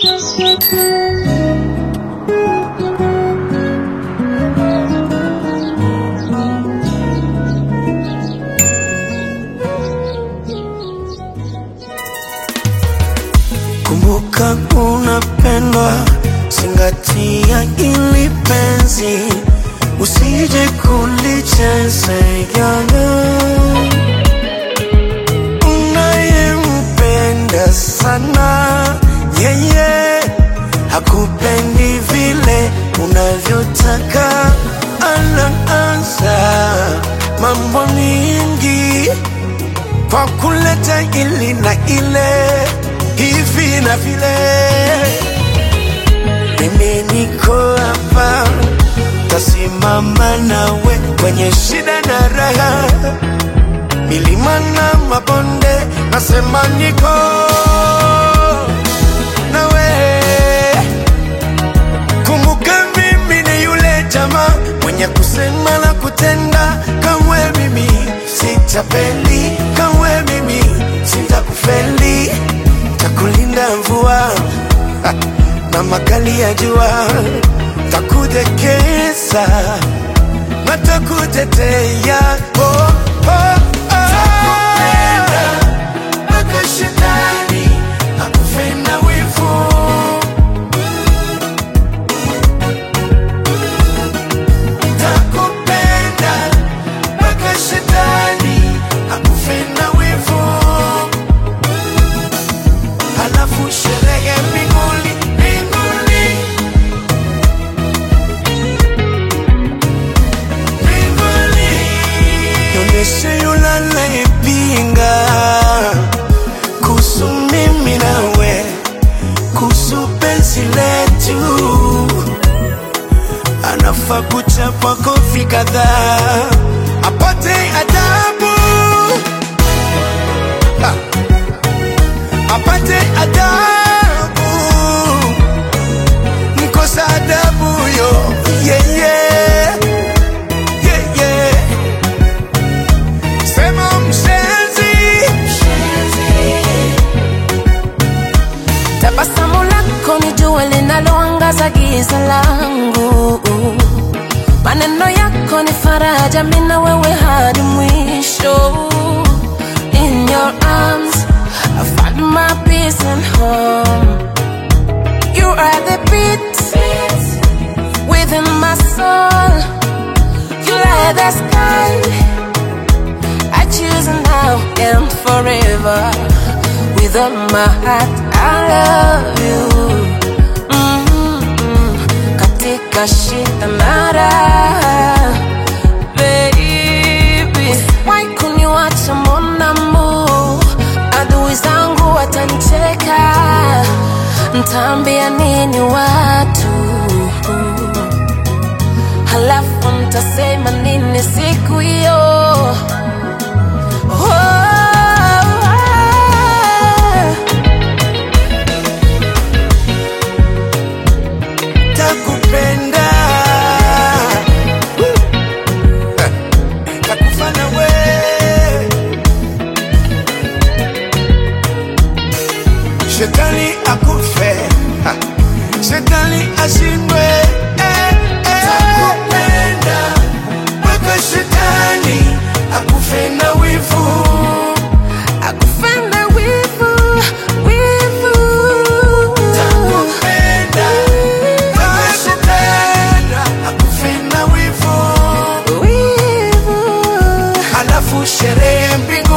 Kumbuka unapendwa, zingatia ili penzi, usije kulichezea unayempenda sana yeye hakupendi vile unavyotaka, anaanza mambo mingi kwa kuleta ili na ile hivi na vile. Mimi niko hapa, tasimama nawe kwenye shida na raha, milima na mabonde, nasema niko nawe. Kumbuka mimi ni yule jamaa mwenye kusema na kutenda, kamwe mimi sitapeli, kamwe mimi sitakufeli, takulinda mvua na makali ya jua, takudekeza na takutetea oh, oh, oh. Mpaka shetani akufe na wivu Takupenda mpaka shetani akufe na wivu, halafu sherehe mbinguni, mbinguni, mbinguni. Nionyeshe yule anayepinga kuhusu mimi nawe, kuhusu penzi letu anafaa kuchapwa kofi kadhaa apate adabu Ha! apate adabu mkosa adabu yo yeah, yeah. Yeah, yeah. sema mshenzi Tabasamu lako ni jua linaloangaza giza langu, maneno yako ni faraja, mimi na wewe hadi mwisho. In your arms I find my peace and home. You are the beat within my soul. You light the sky. I choose now and forever. With all my heart, I love you. Mm-hmm. Katika shida na raha, baby. Why kuniwacha monamu? Adui zangu watanicheka, ntaambia nini watu? Halafu mtasema nini siku hiyo? Oh, takupenda takufa nawe shetani akufe Ha. shetani ashindwe eh, eh. takupenda mpaka shetani akufe na wivu akufenda wivu, wivu. takupenda mpaka shetani akufe na wivu Wivu. halafu sherehe mbinguni